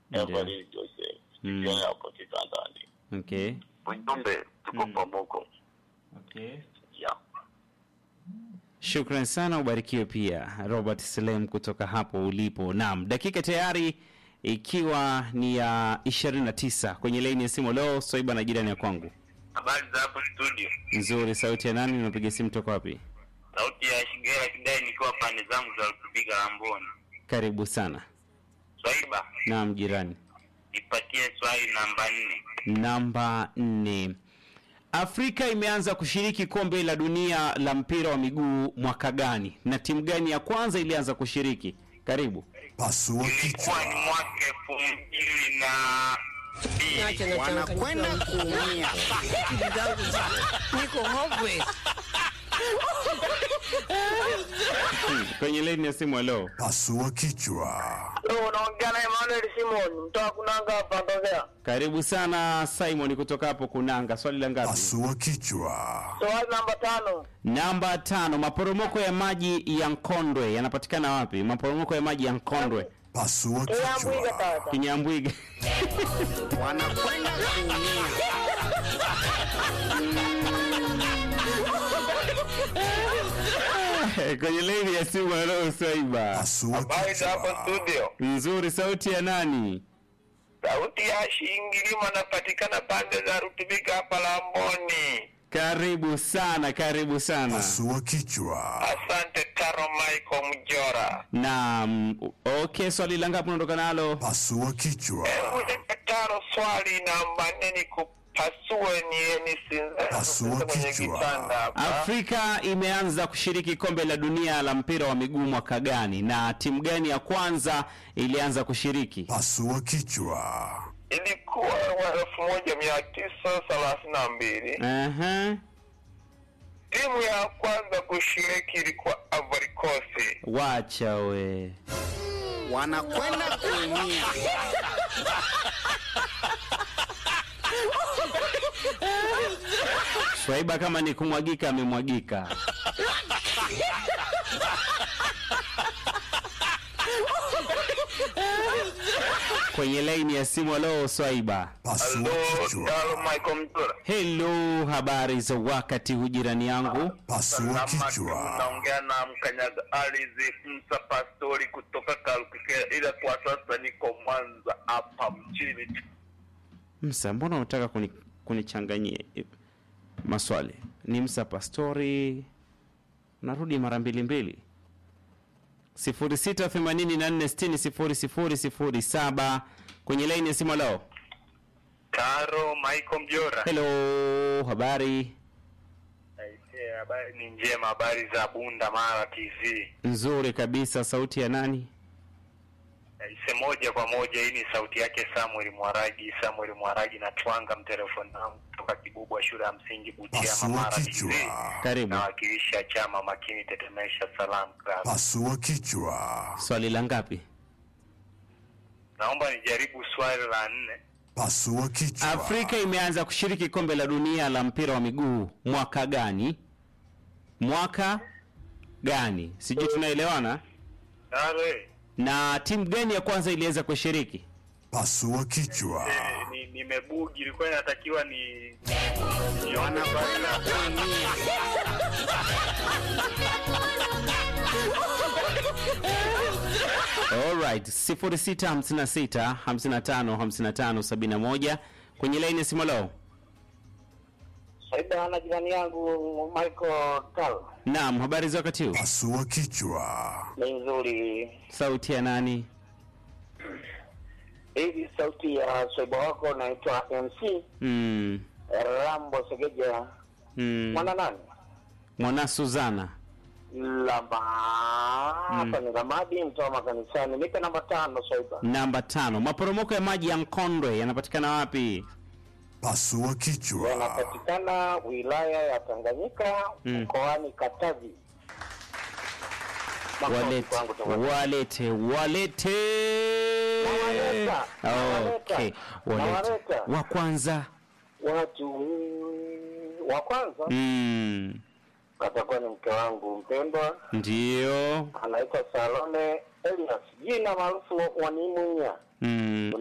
Ndio. Evelyn Jose Mm. studio hapo kitandani. Okay. Ujumbe tuko Mm. pamoja. Okay. Yeah. Shukran sana, ubarikiwe pia Robert Selem kutoka hapo ulipo. Naam, dakika tayari ikiwa ni ya 29 kwenye laini ya simu. Leo Swaiba na jirani ya kwangu. Habari za hapo studio. Nzuri, sauti ya nani? Unapiga simu toka wapi? Sauti ya Shigera Kidai nikiwa pande zangu za kupiga Lamboni. Karibu sana. Swaiba, Naam, jirani. nipatie swali namba nne. Namba nne. Afrika imeanza kushiriki kombe la dunia la mpira wa miguu mwaka gani, na timu gani ya kwanza ilianza kushiriki? Karibu. Pasua Ilikuwa ni kichwa. mwaka elfu mbili na Niache mbili. na Wanakwenda changanyikiwa kuumia. akili zangu ziko- niko hopeless. Hmm, Kwenye laini ya simu, halo. Pasua kichwa. unaongea na Emmanuel Simon mtoa kunanga hapa Ndovea. Karibu sana Simon kutoka hapo Kunanga. Swali la ngapi? Pasua kichwa. Swali namba tano. Namba tano. Maporomoko ya maji ya Nkondwe yanapatikana wapi? Maporomoko ya maji ya Nkondwe, Pasua Kiambwiga kichwa. sasa. Kinyambwiga. Wanakwenda kuumia. Kwenye laini ya simu, halo Swaiba. Pasua Habari za hapo kichwa. studio. Nzuri, sauti ya nani? Sauti ya Shingilima napatikana pande za Rutubika hapa Lamboni. Karibu sana, karibu sana. Pasua kichwa. Asante Taro Michael Mjora. Naam, okay, swali la ngapi unaondoka nalo? Pasua kichwa. Hebu nipe Taro swali namba nne nikupasue nieni Pasua sinza kwenye kichwa. kitanda hapa. Afrika imeanza kushiriki kombe la dunia la mpira wa miguu mwaka gani, na timu gani ya kwanza ilianza kushiriki? Pasua kichwa. Ilikuwa wa elfu moja mia tisa thelathini na mbili. Aha. Timu ya kwanza kushiriki ilikuwa Ivory Coast. Wacha we. Wanakwenda kuumia. Swaiba kama ni kumwagika amemwagika. Kwenye laini ya simu, halo Swaiba. Pasua Hello, kichwa. Taro Michael Mjora. Hello, habari za wakati huu jirani yangu? Pasua Salama, kichwa. Naongea na mkanyaga ardhi Musa Pastori kutoka Kalukikera, ila kwa sasa niko Mwanza hapa mjini. Msa, mbona unataka kuni, kunichanganyia eh, maswali? Ni Msa Pastori, narudi mara mbili mbili. sifuri sita themanini na nne sitini sifuri sifuri sifuri saba kwenye laini ya simu. Leo Taro Michael Mjora. hello, habari Aisee, habari ni njema, habari za Bunda Mara TV. nzuri kabisa. Sauti ya nani? Aise, moja kwa moja, hii ni sauti yake Samuel Mwaragi. Samuel Mwaragi na twanga mtelefoni wangu kutoka Kibubwa shule ya msingi Butiama Pasua Mara kichwa. TV. Karibu. Nawakilisha chama makini tetemesha salam club. Pasua kichwa. Swali la ngapi? Naomba nijaribu swali la nne. Pasua kichwa. Afrika imeanza kushiriki kombe la dunia la mpira wa miguu mwaka gani? Mwaka gani? Sijui tunaelewana. Tare, Na timu gani ya kwanza iliweza kushiriki? Pasua kichwa. eh, ni nimebugi, ilikuwa inatakiwa ni nione Wanakwenda swali la- kuumia. Alright, 0656 55 55 71 kwenye laini ya simu leo. Saida na jirani yangu Michael Tal. Naam, habari za wakati huu? Pasua kichwa. Ni nzuri. Sauti ya nani? Hivi sauti ya swaiba wako naitwa MC Mm, Rambo Segeja. mm, Mwana nani? mwana Suzana. Lamba hapa ni Ramadi mtoa makanisani. Nipe namba tano swaiba. Namba tano. Maporomoko ya maji ya Nkondwe yanapatikana wapi? Pasua kichwa. Yanapatikana wilaya ya Tanganyika Mm. mkoani Katavi. Makofi Walete, kwangu tafadhali. walete, walete. Nawaleta, nawaleta, Okay, walete. nawaleta. Wa kwanza. Watu mm, wa kwanza Mm, atakuwa ni mke wangu mpendwa, ndio. anaitwa Salome Elias, jina maarufu Wanimunya. Mm,